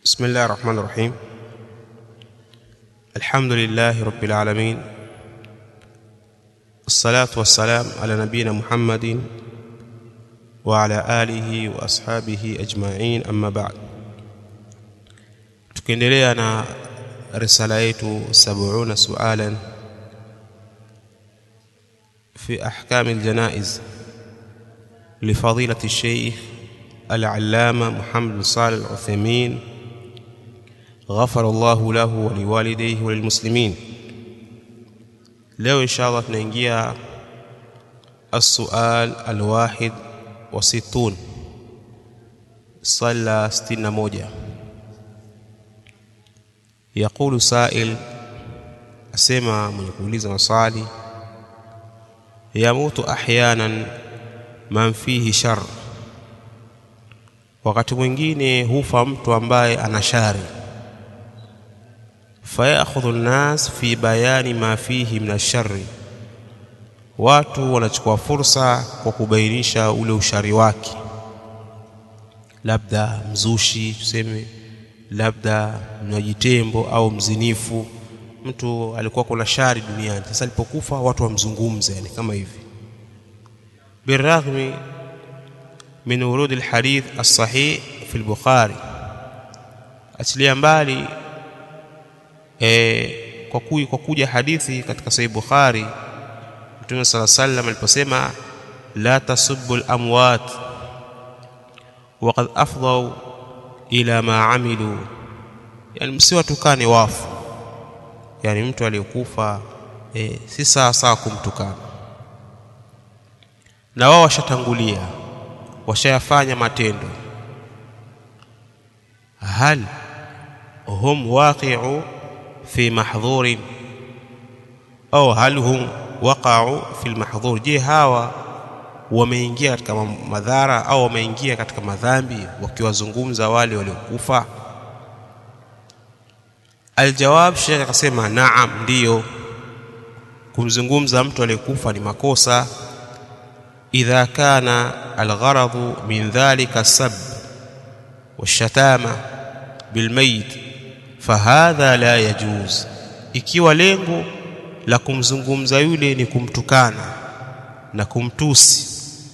بسم الله الرحمن الرحيم الحمد لله رب العالمين الصلاة والسلام على نبينا محمد وعلى آله وأصحابه أجمعين أما بعد tukiendelea na risala yetu 70 sualan في أحكام الجنائز لفضيلة الشيخ العلامة محمد صالح العثيمين غفر الله له ولوالديه وللمسلمين leo insha allah tunaingia السؤال الواحد وستون صلى ستين موجة يقول سائل أسمع من يقول مصالي يموت أحيانا man fihi shar wakati mwingine hufa mtu ambaye ana shari fayakhudhu nnas fi bayani ma fihi min ashari watu wanachukua fursa kwa kubainisha ule ushari wake labda mzushi tuseme labda mnywaji tembo au mzinifu mtu alikuwa kuna shari duniani sasa alipokufa watu wamzungumze yani kama hivi بالرغم من ورود الحديث الصحيح في البخاري achilia mbali e, kwa, kuj, kwa kuja hadithi katika sahih bukhari mtume sala sallam aliposema la tasubbu lamwat waqad afdau ila ma amilu yani msiwatukane wafu yani mtu aliyekufa e, si sawa sawa kumtukana na wao washatangulia washayafanya matendo hal hum waqi'u fi mahdhurin au hal hum waqa'u fi almahdhur je hawa wameingia katika madhara au wameingia katika madhambi wakiwazungumza wale waliokufa aljawab shekhe akasema naam ndiyo kumzungumza mtu aliyekufa ni makosa إذا كان الغرض من ذلك السب والشتامة بالميت فهذا لا يجوز ikiwa lengo la kumzungumza yule ni kumtukana na kumtusi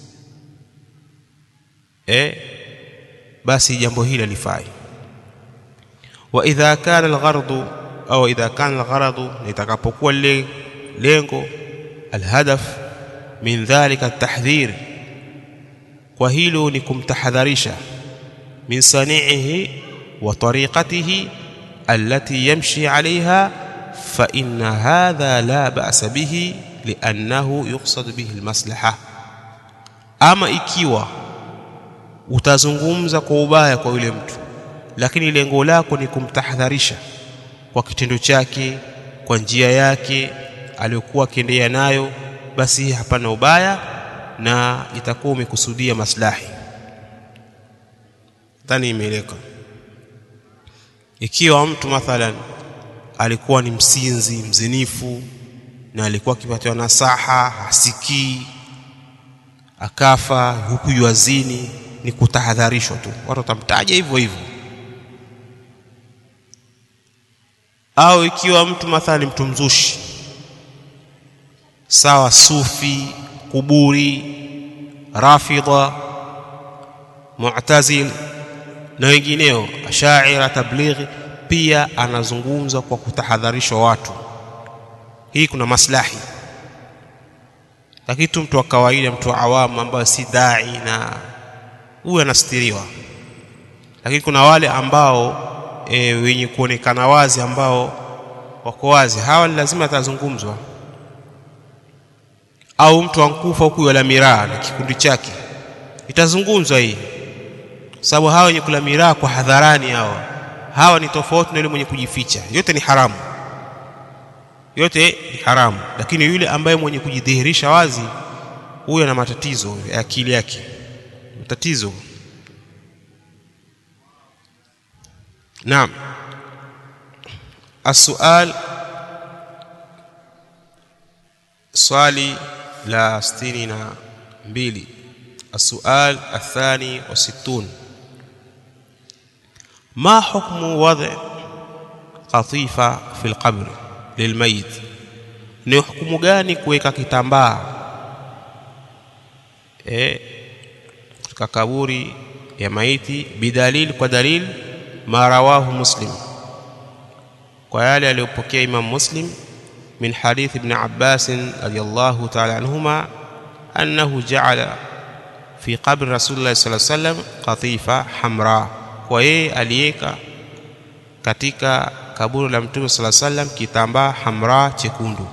eh basi jambo hili lifai wa idha kana alghardu au idha kana algharadu litakapokuwa lile lengo alhadaf min dhalika tahdhir kwa hilo ni kumtahadharisha min sani'ihi wa tariqatihi allati yamshi 'alayha fa inna hadha la ba'sa bihi li'annahu yuqsad bihi almaslaha ama ikiwa utazungumza kwa ubaya kwa yule mtu lakini lengo lako ni kumtahadharisha kwa kitendo chake kwa njia yake aliyokuwa akiendea nayo basi hapana ubaya na itakuwa umekusudia maslahi dhani imeeleka ikiwa mtu mathalan alikuwa ni msinzi mzinifu na alikuwa akipatiwa nasaha hasikii akafa huku yuazini ni kutahadharishwa tu watu watamtaja hivyo hivyo au ikiwa mtu mathalan mtu mzushi sawa sufi kuburi rafidha mu'tazil na wengineo ashaira tablighi pia anazungumza kwa kutahadharishwa watu hii kuna maslahi lakini tu mtu wa kawaida mtu wa awamu ambaye si dai na huyu anastiriwa lakini kuna wale ambao e, wenye kuonekana wazi ambao wako wazi hawa lazima atazungumzwa au mtu ankufa huku wala miraa na kikundi chake itazungumzwa hii sababu hawa wenye kula miraa kwa hadharani hawa hawa ni tofauti na yule mwenye kujificha yote ni haramu yote ni haramu lakini yule ambaye mwenye kujidhihirisha wazi huyo ana matatizo ya akili yake matatizo naam السؤال swali la sitini na mbili السؤال الثاني والستون ما حكم وضع قطيفة في القبر للميت ni hukumu gani kuweka kitambaa eh katika kaburi ya maiti bidalil kwa dalil ma rawahu muslim kwa yale aliyopokea imam muslim min hadith ibn abbas radiyallahu ta'ala anhuma annahu ja'ala fi qabri rasulullah sallallahu alaihi wasallam qatifa hamra kwa yeye aliweka katika kaburi la mtume sallallahu alaihi wasallam kitambaa hamra chekundu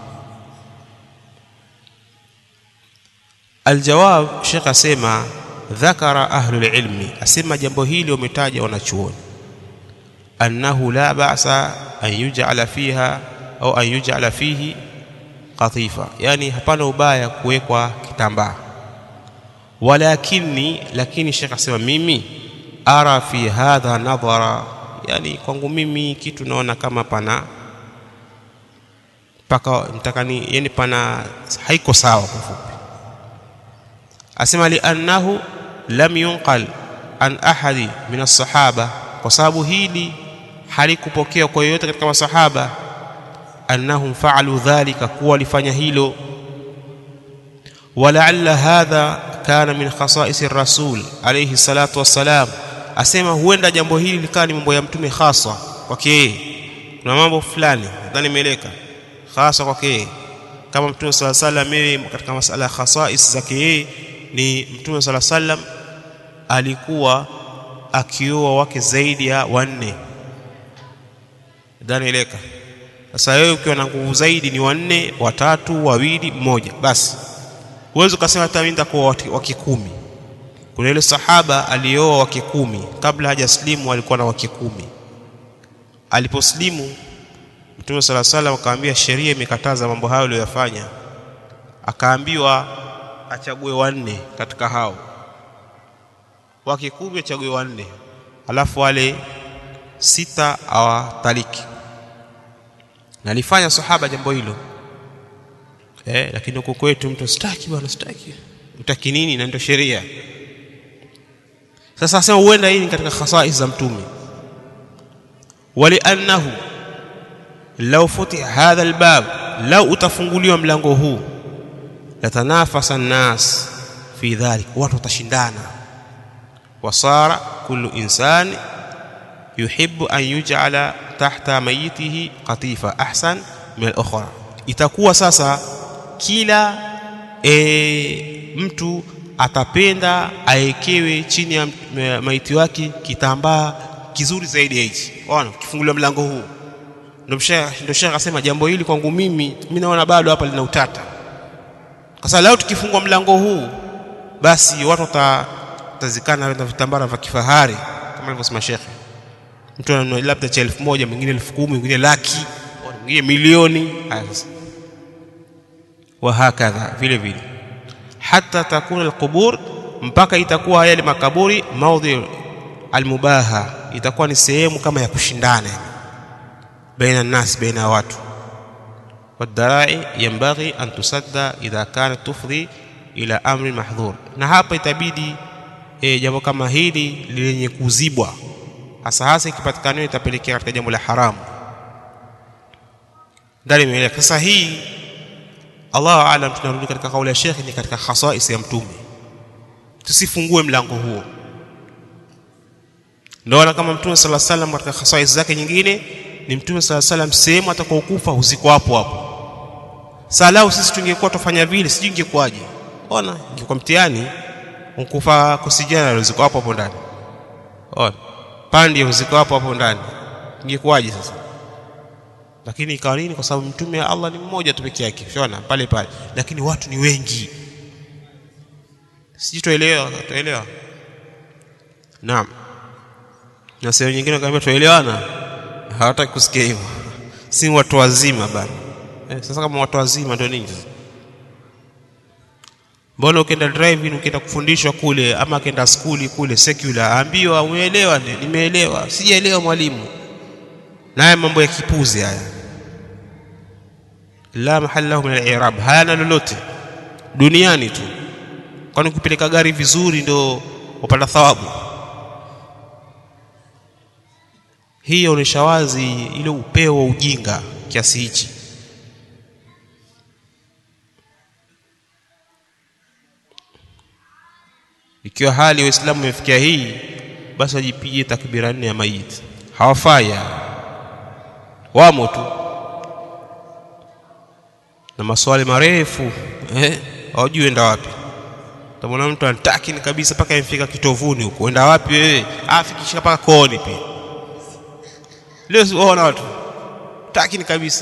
aljawab shekh asema dhakara ahlul ilmi asema jambo hili wametaja wanachuoni annahu la ba'sa an yuj'ala fiha au an yuj'ala fihi qatifa yani hapana ubaya kuwekwa kitambaa walakini lakini shekh asema mimi ara fi hadha nadhara yani kwangu mimi kitu naona kama pana paka mtakani yani pana haiko sawa kwa fupi asema li annahu lam yunqal an ahadi min as-sahaba kwa sababu hili halikupokewa kwa yoyote katika masahaba annahum fa'alu dhalika kuwa walifanya hilo walaalla hadha kana min khasa'is ar-rasul alayhi salatu wassalam asema huenda jambo hili likawa ni mambo ya mtume hasa kwake yeye kuna mambo fulani nadhani imeeleka hasa kwake yeye kama mtume sala salam yeye katika masala ya khasais zake yeye ni mtume sala salam alikuwa akioa wake zaidi ya wanne nadhani imeeleka sasa wewe ukiwa na nguvu zaidi ni wanne watatu wawili mmoja basi huwezi ukasema hata mimi nitakuwa wake kumi kuna ile sahaba alioa wake kumi kabla hajaslimu alikuwa na wake kumi aliposlimu mtume sala salam akaambia sheria imekataza mambo hayo aliyoyafanya akaambiwa achague wanne katika hao wake kumi achague wanne alafu wale sita awataliki na alifanya sahaba jambo hilo eh, lakini huko kwetu mtu sitaki bwana sitaki utaki nini na ndio sheria sasa asema huenda hii ni katika khasais za mtume waliannahu law futiha hadha albab law utafunguliwa mlango huu latanafasa nnas fi dhalik watu watashindana wasara kullu insani yuhibbu an yuj'ala tahta mayitihi qatifa ahsan min al-ukhra itakuwa sasa kila e, mtu atapenda aekewe chini ya maiti wake kitambaa kizuri zaidi ya hichi ona kifunguliwa mlango huu ndio shekh akasema jambo hili kwangu mimi mimi naona bado hapa lina utata kwa sababu leo tukifungua mlango huu basi watu watazikana na vitambara vya kifahari kama alivyosema shekhe mtu ananunua labda cha elfu moja mwingine elfu kumi mwingine laki mwingine milioni haya sasa wahakadha vile vile hata takuna alqubur mpaka itakuwa yale makaburi maudhi almubaha itakuwa ni sehemu kama ya kushindana baina nas baina watu والذرائع ينبغي أن تسد إذا كانت تفضي إلى أمر محظور na hapa itabidi e, jambo kama hili lenye kuzibwa hasa hasa ikipatikaniwa itapelekea katika jambo la haramu ndani imeeleka sasa hii Allahu aalam tunarudi katika kauli ya Sheikh ni katika khasais ya mtume tusifungue mlango huo ndio kama mtume sala salam katika khasais zake nyingine ni mtume sala salam sehemu atakaokufa huziko hapo hapo salau sisi tungekuwa tufanya vile sijui ingekuwaje ona ingekuwa mtihani ukufa kusijana uziko hapo hapo ndani ona pandi uziko hapo hapo ndani ingekuwaje sasa lakini ikawa nini kwa sababu mtume wa Allah ni mmoja tu peke yake unaona pale pale lakini watu ni wengi sijui tuelewa tuelewa naam na sehemu nyingine wakaambia tuelewana hawataki kusikia hivyo si watu wazima bana eh, sasa kama watu wazima ndio nini sasa mbona ukienda driving ukienda kufundishwa kule ama akienda skuli kule secular ambiwa umeelewa nimeelewa sijaelewa mwalimu naye mambo ya kipuzi haya la mahalla lahu min al-i'rab hayana lolote duniani tu kwani kupeleka gari vizuri ndio upata thawabu hii yaonyesha wazi ile upeo wa ujinga kiasi hichi ikiwa hali ya Uislamu imefikia hii basi wajipige takbira nne ya maiti hawafai wamo tu na maswali marefu eh hawajui enda wapi tamwona mtu anataki ni kabisa mpaka imfika kitovuni huko enda wapi wewe afikishika mpaka kooni pia leo siwaona watu taki ni kabisa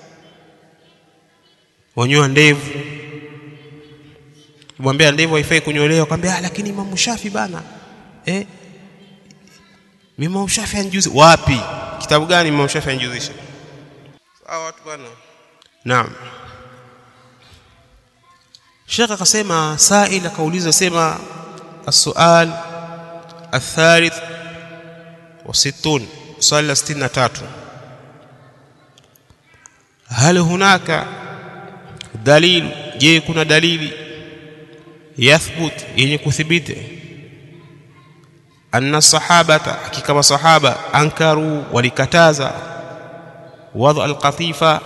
wanyoa ndevu kumwambia ndevu haifai kunyolewa kwambia ah lakini Imam Shafi bana eh Imam Shafi anjuzi wapi kitabu gani Imam Shafi anjuzisha sawa watu bana naam Sheikh akasema sail akauliza sema السؤال الثالث وستون swali la 63 hal hunaka dalil je kuna dalili yathbut yenye kuthibiti anna sahabata hakika masahaba ankaru walikataza wadha alqatifa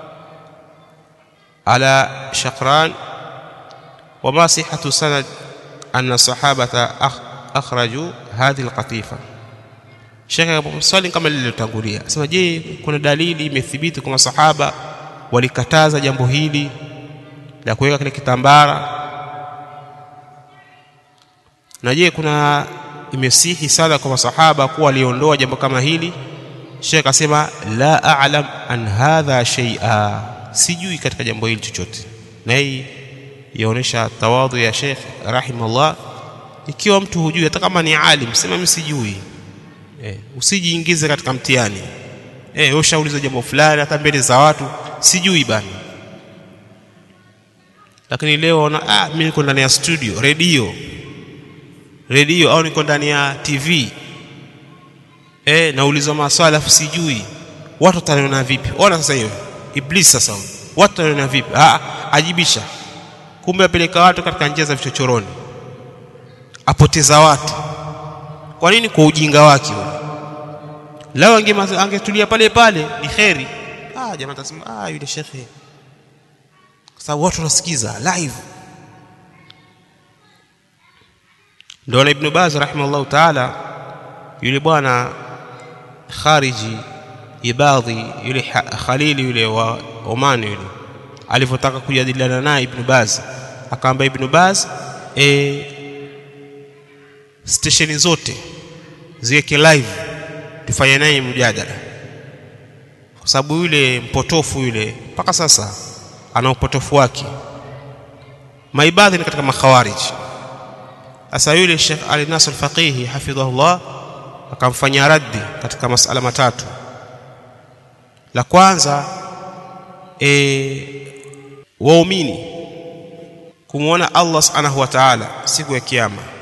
ala shaqran وما صحة سند أن الصحابة أخرجوا هذه القطيفة Shekhe swali kama lililotangulia sema, je, kuna dalili imethibiti kwa masahaba walikataza jambo hili la kuweka kile kitambara? Na je, kuna imesihi sana kwa masahaba kuwa waliondoa jambo kama hili? Shekhe akasema la a'lam an hadha shay'a, sijui katika jambo hili chochote. Na hii yaonesha tawadhu ya Sheikh rahimahullah. Ikiwa mtu hujui, hata kama ni alim, sema mimi sijui Eh, usijiingize katika mtihani. Eh, ushauliza jambo fulani hata mbele za watu, sijui bana. Lakini leo ona, ah, mimi niko ndani ya studio, redio redio, au niko ndani ya TV eh, naulizwa maswali afu sijui, watu wataniona vipi? Ona sasa hiyo Iblis sasa, watu wataniona vipi? Ah, ajibisha. Kumbe apeleka watu katika njia za vichochoroni, apoteza watu kwa nini? Kwa ujinga wake huyo. Lao angetulia pale pale ni kheri. Ah, jamaa tasema ah, yule shekhe, kwa sababu watu wanasikiza live. Ndio na Ibn Baz rahimahullahu taala, yule bwana khariji ibadhi yule Khalili yule wa Oman yule alivyotaka kujadiliana naye Ibn Baz, akaamba Ibn Baz e, stesheni zote ziweke live tufanye naye mjadala, kwa sababu yule mpotofu yule mpaka sasa ana upotofu wake. Maibadhi ni katika makhawariji. Sasa yule Sheikh Ali Nasr Faqihi hafidhahullah akamfanyia raddi katika masala matatu. La kwanza e, waumini kumwona Allah subhanahu wa ta'ala siku ya kiyama